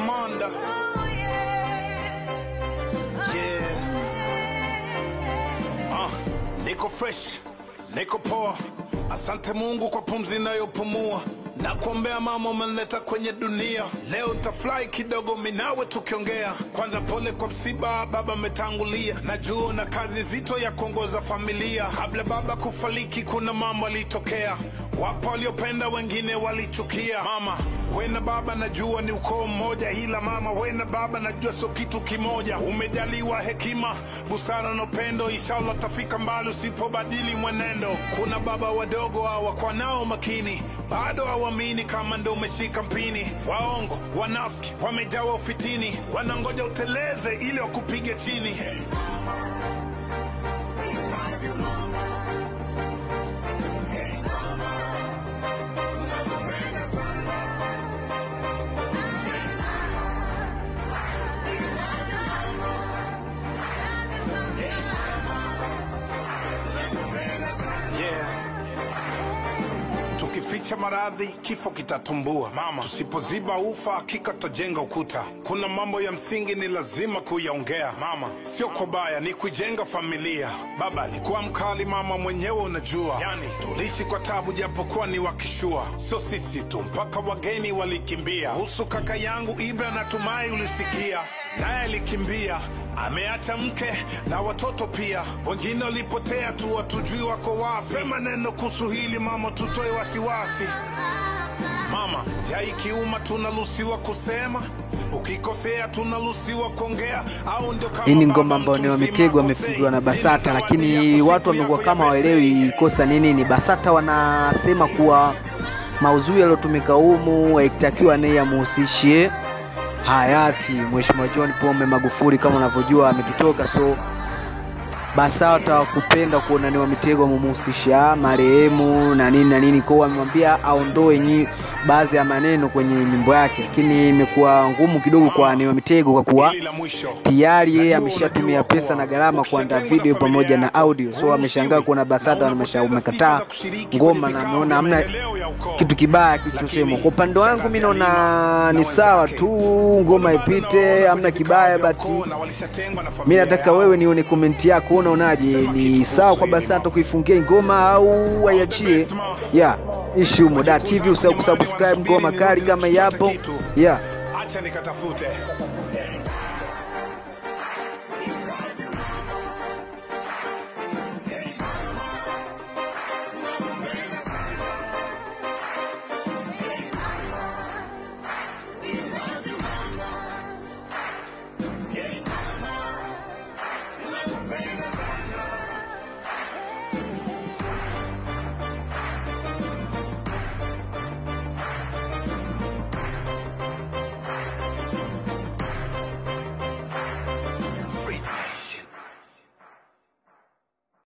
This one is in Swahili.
Kamanda. Yeah. Ah, niko fresh, niko poa. Asante Mungu kwa pumzi inayopumua na kuombea mama umenileta kwenye dunia. Leo tafurahi kidogo minawe tukiongea. Kwanza pole kwa msiba, baba ametangulia. Najua na kazi nzito ya kuongoza familia. Kabla baba kufariki, kuna mambo alitokea. Wapo waliopenda, wengine walichukia. Mama we na baba najua ni ukoo mmoja, ila mama we na baba najua sio kitu kimoja. Umejaliwa hekima, busara na upendo, inshallah tafika mbali usipobadili mwenendo. Kuna baba wadogo hawakuwa nao makini, bado hawaamini kama ndo umeshika mpini. Waongo, wanafiki, wamejawa ufitini, wanangoja uteleze ili wakupige chini. Yeah. Tukificha maradhi kifo kitatumbua. Mama, tusipoziba ufa hakika tutajenga ukuta. Kuna mambo ya msingi ni lazima kuyaongea. Mama, sio kwa baya, ni kujenga familia. Baba alikuwa mkali, mama mwenyewe unajua. Yani tuliishi kwa tabu, japokuwa ni wakishua. Sio sisi tu, mpaka wageni walikimbia. Kuhusu kaka yangu Ibra, natumai ulisikia naye alikimbia, ameacha mke na watoto pia. Wengine walipotea tu, watujui wako wapi. Sema neno kuhusu hili mama, tutoe wasiwasi. Mama, jai kiuma tunaruhusiwa kusema, ukikosea tunaruhusiwa kuongea, au ndio kama Hii ni baba ngoma ambayo mtu ni mzima Mitego akosei. amepigwa na Basata, Mimi lakini nitawadia watu kusifu wamekuwa yako kama yenyewe. waelewi kosa ni nini. Basata wanasema kuwa maudhui yaliyotumika humu haitakiwa naye amuhusishe hayati Mheshimiwa John Pombe Magufuli, kama unavyojua ametutoka, so BASATA wakupenda kuona ni Wamitego wamemuhusisha marehemu na nini na nini, kwao wamemwambia aondoe nyi baadhi ya maneno kwenye nyimbo yake, lakini imekuwa ngumu kidogo kwa ni Wamitego kwa kuwa Hili la mwisho. tayari yeye Najua ameshatumia unajua pesa kuwa na gharama kuandaa ukishatengwa video na familia pamoja na yako, audio, so huruhusiwi. ameshangaa kuona BASATA Na wamesha unapoteza umekataa sifa za kushiriki ngoma kwenye na vikao ameona vya hamna maendeleo ya ukoo. kitu kibaya kilichosemwa. Kwa upande wangu mi naona ni sawa tu, ngoma ipite, hamna kibaya, but mi nataka wewe nione komenti yako, unaonaje? Ni sawa kwa BASATA kuifungia hii ngoma au waiachie? Yeah, ishumo da TV, usahau kusubscribe ngoma kali kama yapo. Yeah. Acha nikatafute